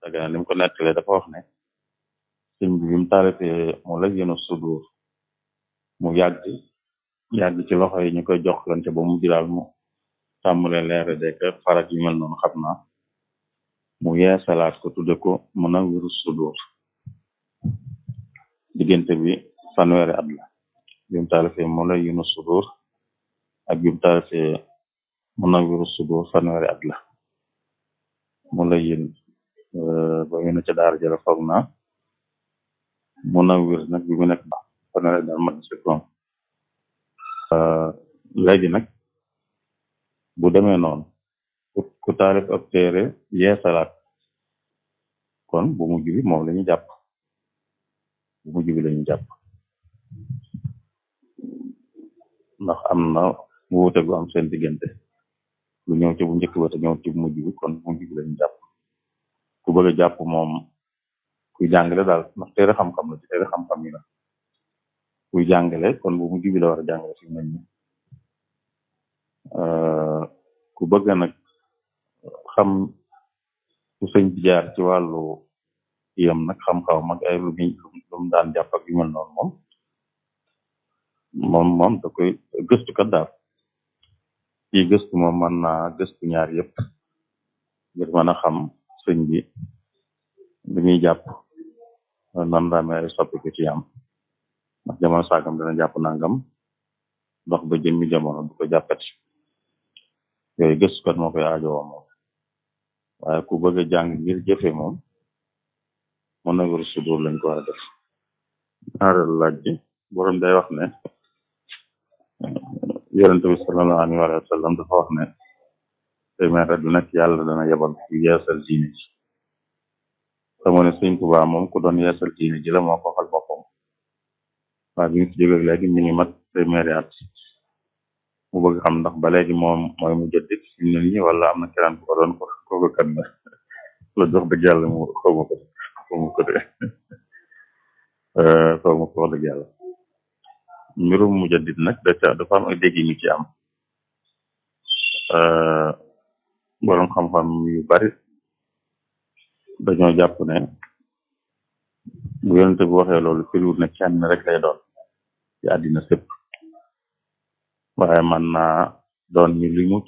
Dagana li mu ko nettalee dafa wax ne sëñ bi bi mu taalifee mu la yéenu sudur mu yàgg yàgg ci loxo yi ñu koy jox lante ba mu jiraal mu tàmbalee leere dek farak yu mel noonu xam naa mu yeesalaat ko tudde ko Munawwirus Sudur diggante bi fanweeri at la bi mu taalifee mu la yéenu sudur ak bi mu taalifee Munawwirus Sudur fanweeri at la mu la yén ba mu ne ca daara jëla foog naa Munawwir nag bi mu nekk ba fanweeri daal mat si koom léegi nag bu demee noonu ku taalif ab téere yeesalaat kon bu mujj bi moom la ñu jàpp bu mujj bi la ñu jàpp ndax am na wuute gu am seen diggante lu ñëw ci bu njëkk ba te ñëw ci bu mujj bi kon bu mujj bi la ñu jàpp ku bëgg a jàpp moom kuy jàngale daal ndax téere xam-xam la ci téere xam-xam yi la kuy jàngale kon bu mujj bi la war a jàngale fi mel ni ku bëgg nag xam ku sëñ bi jaar ci wàllu yam nag xam-xaw mag ay lu muy lu mu daan jàpp ak yu mel noonu moom moom moom da koy gëstu kat daal kii gëstu moom mën naa gëstu ñaar yëpp ngir mën a xam sëñ bi li muy jàpp nan la amee ay soppiku ci am ndax jamono saagam dana jàpp nangam dox ba jëmmi jamono du ko jàppati yooyu gëstukat moo koy aajowoo moom waaye ku bëgg a jàng ngir jëfe moom Munawwirus Sudur lañ ko war a def ñaareelu laaj bi borom day wax ne yonent bi sallallahu alayhi wa sallam dafa wax ne téeméer du nekk yàlla dana yebal ku yeesal diine ji xamoo ne sëñ Tuubaa moom ku doon yeesal diine ji la moo ko xal boppam waaye bi ñu fi jógee léegi ñu ngi mat téeméeri at mu bëgg xam ndax ba léegi moom mooy mu jëddit fi mu ne nii wala am na keneen ku ko doon ko kooku kan la la jox dëgg yàlla mu xaw ma ko xaw ma ko de xaw ma ko wax dëgg yàlla mbirum mu jëddit nag da ca dafa am ay dégg ñu ci am borom xam-xam yu bari dañoo jàpp ne bu yonente bi waxee loolu firiwut ne kenn rek lay doon ci àddina sépp waaye man naa doon ñu limu